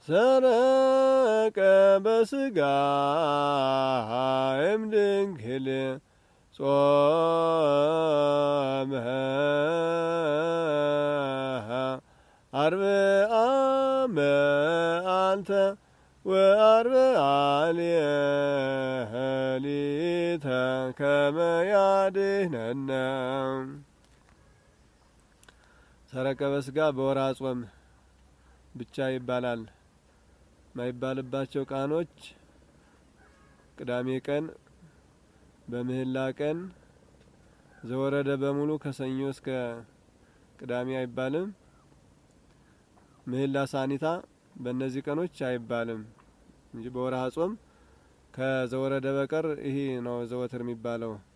ሰረቀ በስጋ እምድንግል ጾመ አርብዓ መዓልተ ወአርብዓ ሌሊተ ከመ ያድኅነነ ሰረቀ በስጋ በወርሃ ጾም ብቻ ይባላል። ማይባልባቸው ቀኖች ቅዳሜ ቀን፣ በምህላ ቀን፣ ዘወረደ በሙሉ ከሰኞ እስከ ቅዳሜ አይባልም። ምህላ ሳኒታ በእነዚህ ቀኖች አይባልም እንጂ በወርሃ ጾም ከዘወረደ በቀር ይህ ነው ዘወትር የሚባለው።